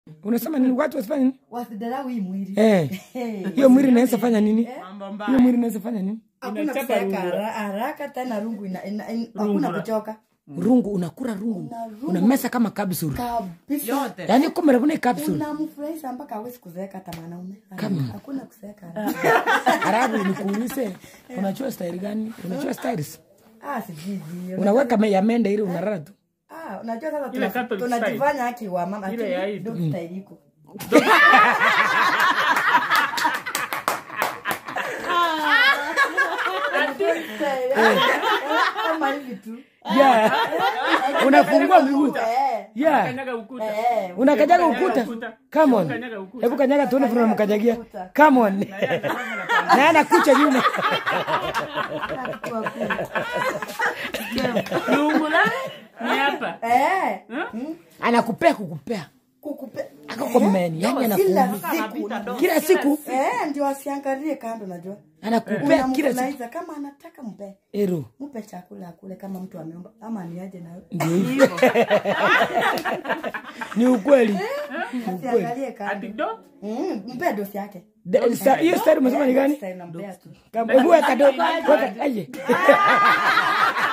unasema nini watu wasifanye nini wasidharau hii mwili eh Hey. hiyo mwili inaweza fanya nini mambo hiyo mbaya mwili inaweza fanya nini hakuna Inachapa kuseeka rungu. hara- haraka tena rungu ina- ina- ina- hakuna kuchoka rungu unakura rungu unamesa kama kapsulu kabisa yote yaani kumera kuna kapsulu unamfurahisha mpaka awezi kuzeeka hata mwanaume Kama. hakuna kuzeeka haraka. halafu nikuulize unachua style gani unachua styles ah sijui hiyo. unaweka me- ya mende ili unarara tu Ah, unajua sasa Ile tuna- Catholic tunajifanya haki wa mama Ile ya Eid. lakini style iko kama hivi tu yeah. unafungua miguu Eh, yeah. kanyaga ukuta eh, unakajaga Kanyaga ukuta ukuta. come on Kanyaga ukuta. hebu kanyaga tuone vile unamkanyagia ukuta. come on na anakucha nyuma kwa kweli. lungu la ni hapa Eh, anakupea kukupea kukupe akakomeni yani kila anakuuliza siku kila siku eh, ndio asiangalie kando najua anakupea kila siku unamfurahiza kama anataka mpe ero mpe chakula akule kama mtu ameomba ama niaje na ndio hivyo ni ukweli asiangalie kando adido Mm, mpe dosi yake De- sa- hiyo stari umesema ni gani Sasa inampea tu Kama- hebu weka do- weka aje